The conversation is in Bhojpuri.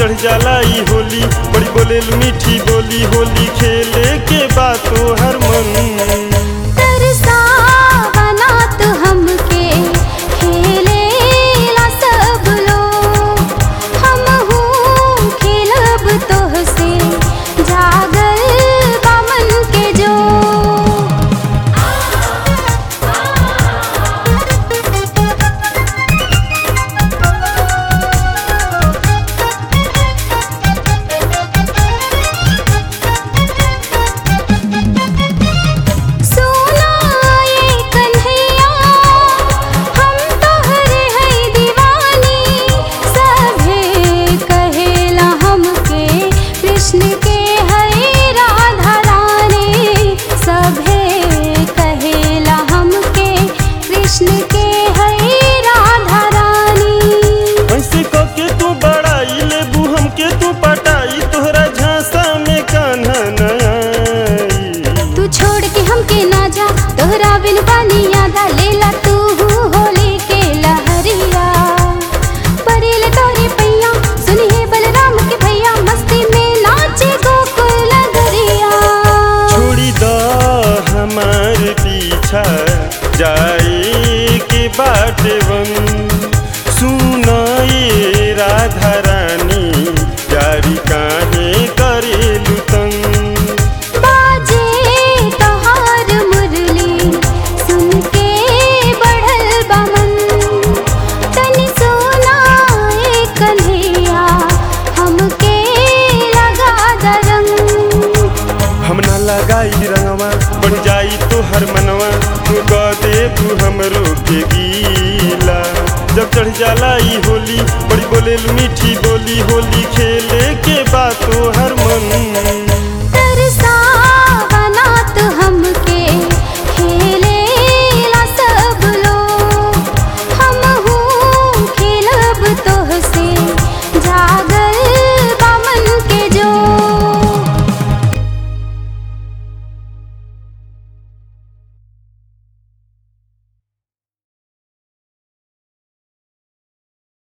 चढ़ जाला ई होली बड़ी बोले मीठी बोली होली खेले के बातो हर मन तरसावना तो हमके खेलेला सब लोग हमहू खेलब तोहसे जागल बा मन के जो सुना ये कन्हैया हम तोहरे है दीवानी सभे कहेला हमके कृष्ण के है राधा रानी सभे कहेला हमके कृष्ण के है राधा रानी ऐसे कके तू बड़ाई लेबू हमके तू पटाई तोहरा झांसा में कान्हा न आई तू छोड़ के हमके ना जा तोहरा बिन पानी यादा लेला तू होली के लहरिया परेल तोरे पैया सुनी है बलराम के भैया मस्ती में नाचे गोकुल नगरिया छोड़ी द हमार पीछा जाए के बाटे वन सुनाए राधा रानी जारी काहे करेलू तंग बाजे तोहार मुरली सुन के बढ़ल बमन तनी सुनाए कन्हैया हमके लगा दरंग हम ना लगाई रंगवा बढ़ जाई तो हर मनवा तू कह दे तू हमरो के गीला जब चढ़ जाला ई होली बड़ी बोले मीठी बोली होली खेले के बातो हर मन